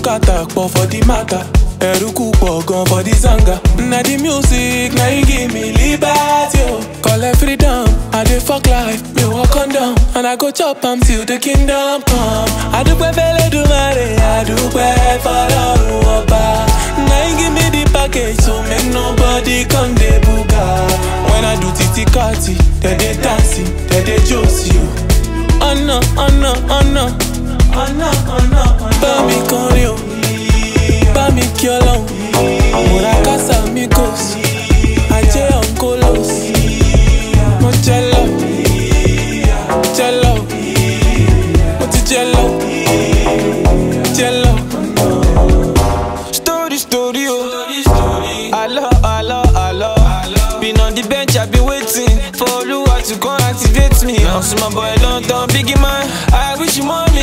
scatter pọ̀ for the matter. Ẹ̀rúkú pọ̀ gan for the zanga. Na the music na e give me liberty o. Collect freedom, I dey fuck life, me walk condom. And I go chop am till the kingdom come. Adúpẹ́ f'Ẹlẹ́dùmarè, adúpẹ́ f'Ọlọ́run ọba. Na e give me the package so make nobody come dey buga. When I do titi kati, dem dey dance, dem dey josi o. Ọ̀nà ọ̀nà ọ̀nà ọ̀nà ọ̀nà bá mi kọrin o. Bá mi kí ọlọ́run. Múra kásá mi kò sí. Ajé ọ̀nkólós. Mo jẹ lọ. Jẹ lọ. Mo ti jẹ lọ. Jẹ lọ. Story, story, oh. Hello, hello, hello. Been on the bench, I've been waiting for Oluwa to come activate me. I'm my boy London, biggie man. I wish you more